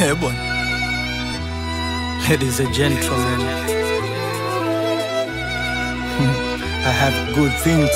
Eh, bwana. Ladies and gentlemen, hmm, I have good things,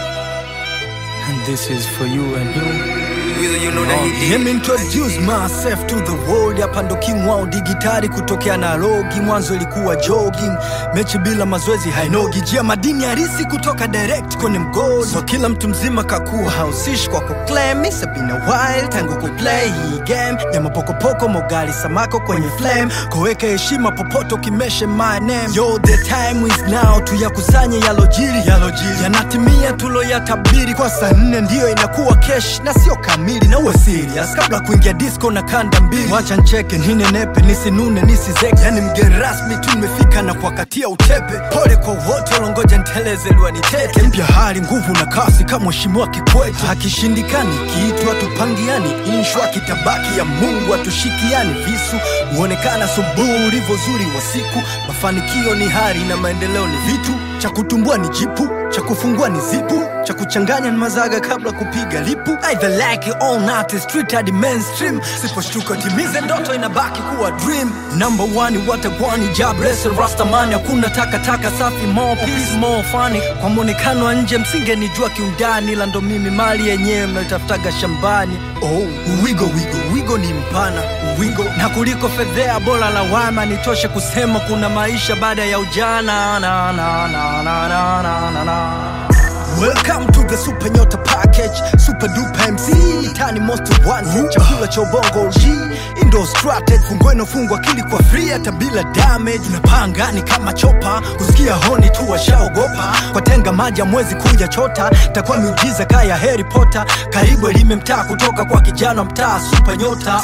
and this is for you and you. Let me introduce myself to the world. Hapa ndo king wao digitali kutokea na logi. Mwanzo ilikuwa jogging, mechi bila mazoezi hainogi. Jia madini harisi kutoka direct kwenye mgodi. So kila mtu mzima kakuwa hausishi kwa kuclaim. It's been a while tangu kuplay hii game ya mapokopoko, mogali samako kwenye flame. Koweka heshima popote ukimeshe my name. Yo, the time is now, tuyakusanye yalojiri yalojiri, yanatimia tuloyatabiri. Kwa saa nne ndiyo inakuwa kesh na sio kamili, na uwe serious kabla kuingia disco na kanda mbili. Wacha ncheke ninenepe, nisinune nisizeke, yani mgeni rasmi tu nimefika na kuwakatia utepe. Pole kwa wote walongoja nteleze liwanitete. Mpya hali nguvu na kasi kama mheshimiwa Kikwete. Akishindikani kiitwa tupangiani, inshwa kitabaki ya Mungu atushikiani. Visu huonekana asubuhi ulivyo zuri wa siku. Mafanikio ni hari na maendeleo ni vitu, cha kutumbua ni jipu, cha kufungua ni zipu, cha kuchanganya ni mazaga kabla kupiga lipu. Either like it or not, it's street hadi mainstream. Siposhtuka timize ndoto inabaki kuwa dream. Number one watagwani jobless rastamani, hakuna takataka safi, more peace more funny. Kwa mwonekano wa nje msingenijua kiundani, ila ndo mimi mali yenyewe mnaitafutaga shambani. Oh, wigo wigo wigo ni mpana wigo na kuliko fedhea, bora lawama nitoshe kusema kuna maisha baada ya ujana na, na, na, na, na, na, na, na. Welcome to the Super Nyota Package, Super Duper MC, Itani Most Wanted, chakula cha ubongo G, Indo Strategy, fungweno fungwa akili kwa free hata bila damage. Tunapanga ni kama chopa, kusikia honi tu washaogopa, kwa tenga maji mwezi kuja chota, itakuwa miujiza kaya Harry Potter, karibu elime mtaa kutoka kwa kijana mtaa Super Nyota.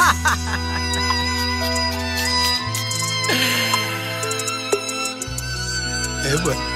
Eh, bwana.